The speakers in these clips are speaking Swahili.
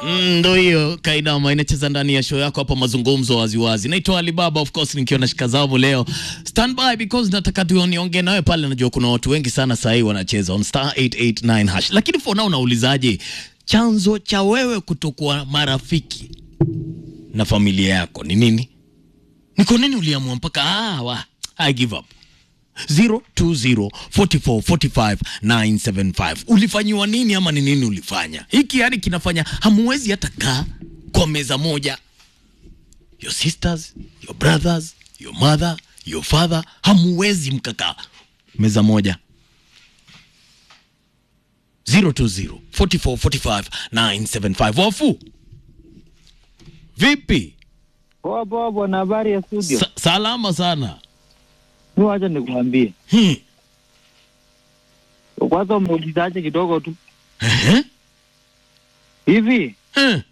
Mm, ndo hiyo kainama inacheza ndani ya show yako hapa mazungumzo waziwazi naitwa alibaba of course nikiwa na shikazamu leo stand by because nataka tuoniongee nawe pale najua kuna watu wengi sana sahii wanacheza on star 889 hash lakini for now naulizaje chanzo cha wewe kutokuwa marafiki na familia yako ni nini ni kwa nini uliamua mpaka ah, wa, I give up 0204445975 ulifanyiwa nini ama ni nini ulifanya hiki yani kinafanya hamuwezi hata kaa kwa meza moja your sisters your brothers your mother your father hamuwezi mkakaa meza moja 0204445975 wafu vipi Poa poa bwana, habari ya studio? Sa salama sana Mi wacha nikwambie hmm. kwanza, umeulizaje kidogo tu Ehe. hivi, Eh.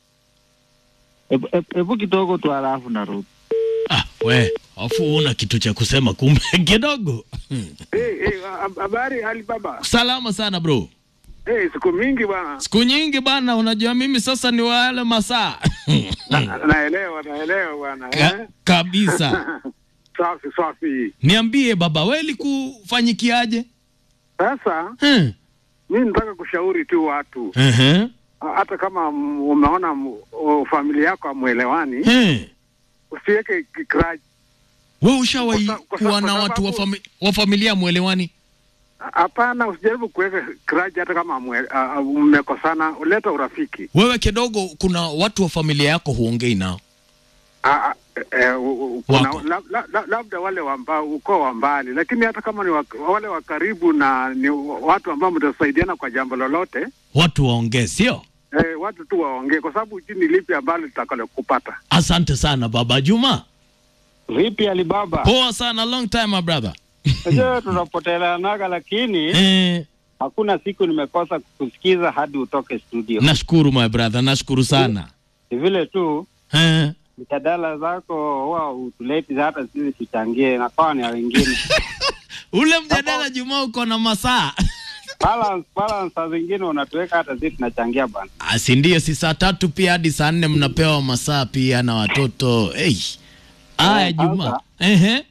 hebu- hebu hebu kidogo tu, halafu narudi. Ah, we afu una kitu cha kusema kumbe kidogo Hey, hey, hab- habari Alibaba. salama sana bro Hey, siku mingi bwana. siku nyingi bana unajua mimi sasa ni wale masaa Na- Naelewa, naelewa bwana. Ka Eh? kabisa Safi, safi. niambie baba we likufanyikiaje Sasa hmm. mi nataka kushauri tu watu, Ehe. hata kama m- umeona m- o- familia yako hamwelewani, Eh. usiweke kikraji. we ushawahi Kwa sa- kwa sa- kuwa kwa na watu wa, sababu- fami wa familia mwelewani Hapana, usijaribu kuweka kraji hata kama hamwe- ah, ah, mmekosana, uleta urafiki. wewe kidogo kuna watu wa familia yako huongei nao Ah, ah, eh, u- u- kuna- Wako. la- la- la- labda wale wa mba- ukoo wa mbali, lakini hata kama ni wa, wale wa karibu na ni watu ambao mtasaidiana kwa jambo lolote watu waongee sio eh, watu tu waongee, kwa sababu hujui ni lipi ambalo litakalo kupata. asante sana baba juma Vipi Alibaba? poa sana long time my brother Unajua tunapoteleanaga, lakini eh, hakuna siku nimekosa kukusikiza hadi utoke studio. nashukuru my brother nashukuru sana Ni vile tu eh. mjadala zako huwa utuleti hata sisi tuchangie, nakuwa ni ya wengine ule mjadala juma uko na masaa balance, balance saa zingine unatuweka hata sisi tunachangia bana. si ndio si saa tatu pia hadi saa nne mnapewa masaa pia na watoto hey. aya Eh, juma sasa. Ehe.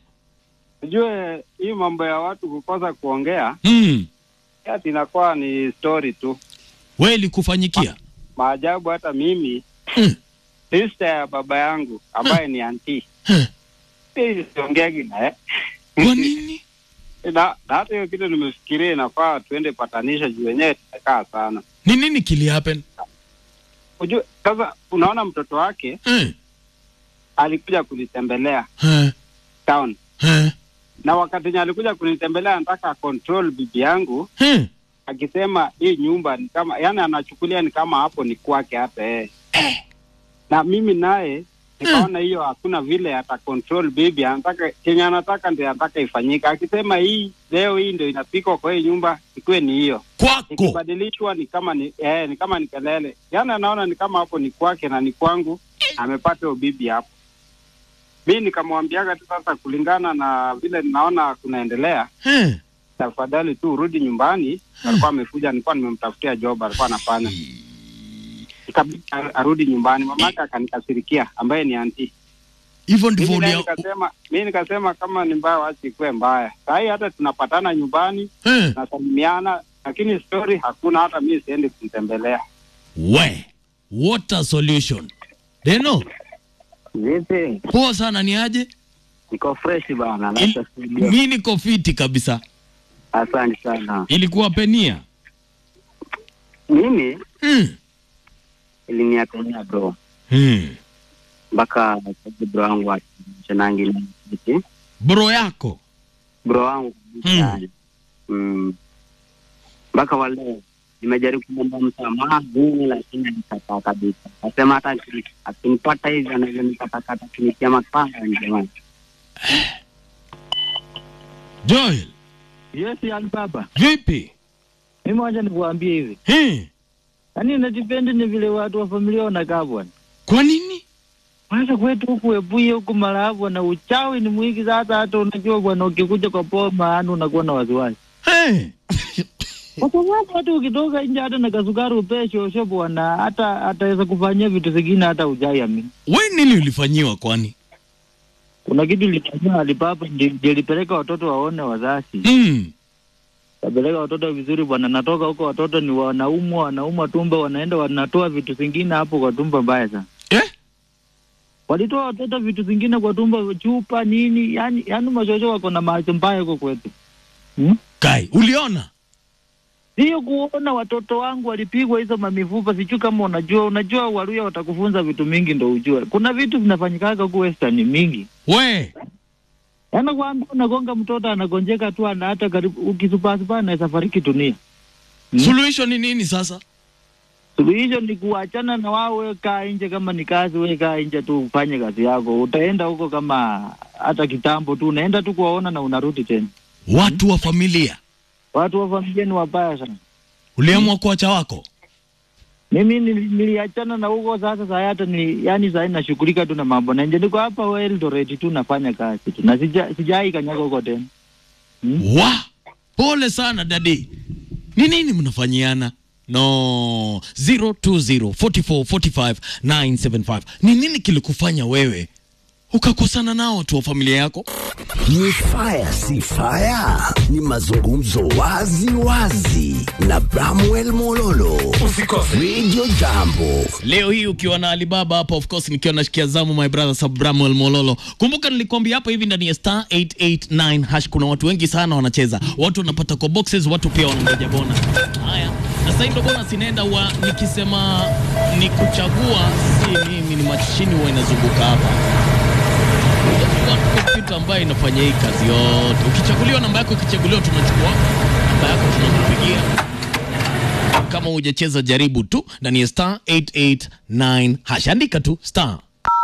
Ujue hii mambo ya watu kukosa kuongea mm. ati inakuwa ni story tu. we ilikufanyikia Maajabu hata mimi Mm. sister ya baba yangu ambaye ni anti Eh. hii siongeagi naye kwa nini na na hata hiyo kitu nimefikiria inafaa tuende patanisha juu wenyewe tumekaa sana. ni nini kili happen Ujue sasa, unaona mtoto wake eh. alikuja kunitembelea Eh. town, Eh. na wakati nye alikuja kunitembelea anataka control bibi yangu, Eh. akisema hii nyumba ni kama, yani anachukulia ni kama hapo ni kwake hata yeye na mimi naye nikaona hiyo hakuna vile ata control bibi, anataka kenye anataka ndio anataka ifanyika. Akisema hii leo hii ndio inapikwa kwa hii nyumba, ikuwe ni hiyo kwako ikibadilishwa ni kama ni eh, ni kama ni kelele. Yaani anaona ni kama hapo ni kwake na ni kwangu, amepata hiyo bibi hapo. Mi nikamwambiaga tu sasa, kulingana na vile ninaona kunaendelea, eh. tafadhali tu urudi nyumbani. Alikuwa amekuja, nilikuwa nimemtafutia job, alikuwa anafanya, ikabidi ar- arudi nyumbani. Mamake akanikasirikia, ambaye ni anti. hivyo ndivyo Mimi naye ulia nikasema, mi nikasema kama ni mbaya, wacha ikuwe mbaya. Sahii hata tunapatana nyumbani, eh. tunasalimiana, lakini story hakuna. Hata mi siendi kumtembelea. we what a solution deno Vipi? poa sana ni aje Niko fresh bana, Il- naita studio. mi niko fiti kabisa Asante sana. ilikuwa penia Mimi mm. iliniakonia bro mm. mpaka sasa bro wangu achanangi na kiti bro yako bro wangu kabisa Hmm. yani. Mm. mpaka wale nimejaribu kumwomba msamaha nini, lakini alikataa kabisa. Akasema hata aki- akinipata hivi anaweza nikatakata kunitia mapanga jamani. joel Yes, yani baba, vipi mimi wacha nikuambie hivi, eh. yaani najipendi ni vile watu wa familia wanakaa bwana. kwa nini Kwanza kwetu huku Ebuye huku Malava na uchawi ni mwingi. Sasa hata unajua bwana, ukikuja kwa poma yani unakuwa na wasiwasi. eh. kwa sababu hata ukitoka nje hata na kasukari upee shosho bwana, hata ataweza kufanyia vitu zingine hata ujaiamini. we nini ulifanyiwa kwani Kuna kitu ilifanyia Alibaba, ndi- ndio ilipeleka watoto waone wazazi, mm. kapeleka watoto vizuri bwana. Natoka huko watoto ni wanaumwa, wanaumwa tumbo, wanaenda wanatoa vitu zingine hapo kwa tumbo mbaya sana. eh? Walitoa watoto vitu zingine kwa tumbo, chupa nini, yani yani mashosho wako na macho mbaya huko kwetu hmm? kai uliona Sio kuona watoto wangu walipigwa hizo mamifupa, sijui kama unajua. Unajua Waluya watakufunza vitu mingi ndo ujue, kuna vitu vinafanyikaga huku Western mingi. we Yaani kwamba unagonga mtoto anagonjeka tu, ana hata karibu ukisupasupa anaweza fariki dunia. Mm. suluhisho ni nini sasa Suluhisho ni kuachana na wao, we kaa nje, kama ni kazi we kaa nje tu ufanye kazi yako. Utaenda huko kama hata kitambo tu, unaenda tu kuwaona na unarudi tena. watu wa familia Watu wa familia ni wabaya sana. uliamua kuacha wako Mimi nili- niliachana na huko sasa, saa hata ni yani, saa hii nashughulika tu na mambo na nje, niko hapa wa Eldoret tu nafanya kazi tu na sija sijai kanyaga huko tena. Hmm? wa pole sana dadi ni nini mnafanyiana no 0204445975 ni nini kilikufanya wewe ukakosana nao watu wa familia yako Ni fire si fire, ni mazungumzo wazi wazi na Bramwell Mololo. Usikose Radio Jambo. leo hii ukiwa na alibaba hapa of course nikiwa nashikia zamu my brother sabramuel mololo kumbuka nilikwambia hapa hivi ndani ya star 889 hash kuna watu wengi sana wanacheza watu wanapata kwa boxes watu pia wanangoja bonus haya na sasa ndo bonus inaenda wa nikisema ni kuchagua si mimi ni mashini huwa inazunguka hapa Unajua kompyuta ambayo inafanya hii kazi yote ukichaguliwa namba yako ikichaguliwa tunachukua namba yako tunakupigia kama hujacheza jaribu tu ndani ya star 889 hash andika tu star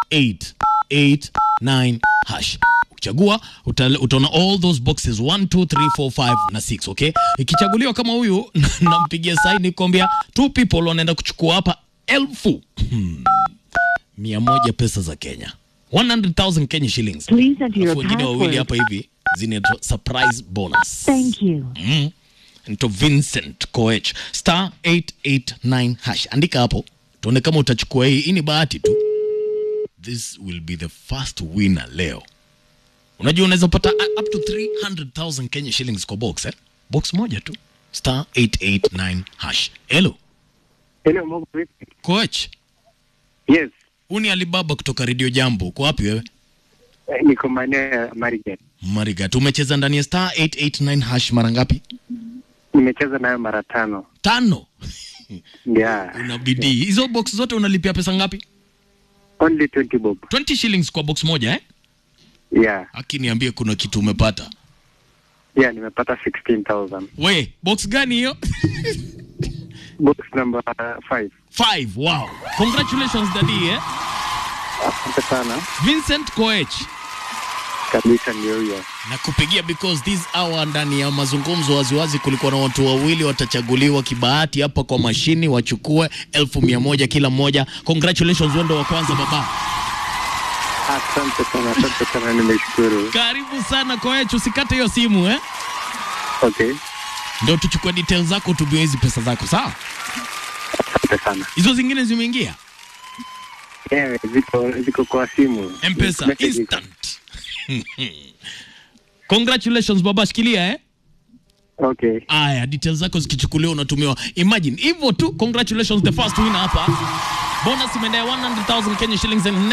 889 hash ukichagua uta- utaona all those boxes 1 2 3 4 5 na 6 okay ikichaguliwa kama huyu nampigia saini kuambia two people wanaenda kuchukua hapa elfu hmm, mia moja pesa za kenya 100,000 Kenya shillings Please enter your Alafu wengine wawili password. hapa hivi zinaitwa surprise bonus Thank you. mm. nito Vincent Koech star 889 hash andika hapo tuone kama utachukua hii hii ni bahati tu this will be the first winner leo unajua unaweza pata uh, up to 300,000 Kenya shillings kwa box eh? box moja tu star 889 hash hello Hello, Mungu vipi? Koech Yes, huu ni Alibaba kutoka Radio Jambo uko wapi wewe eh, niko maeneo ya Marigat. Marigat umecheza ndani ya star 889 hash mara ngapi Nimecheza nayo mara tano. tano Yeah, una bidii hizo box zote unalipia pesa ngapi only 20 bob. 20 shillings kwa box moja eh? Yeah, akiniambie kuna kitu umepata yeah, nimepata 16,000. we box gani hiyo Box number 5. 5 wow congratulations dadi eh? Asante sana. vincent koech Kabisa ndio hiyo. na kupigia because this hour ndani ya mazungumzo waziwazi kulikuwa na watu wawili watachaguliwa kibahati hapa kwa mashini wachukue elfu mia moja kila mmoja congratulations wendo wa kwanza baba Asante sana, asante sana, nimeshukuru. karibu sana koech usikate hiyo simu eh? Okay, ndio tuchukue details zako tubie hizi pesa zako sawa asante sana. hizo zingine zimeingia Yeah, ziko ziko kwa simu. mpesa Message iko. instant congratulations baba shikilia eh? Okay. aya details zako zikichukuliwa unatumiwa imagine hivyo tu congratulations the first winner hapa bonus imeendea 100000 kenya shillings and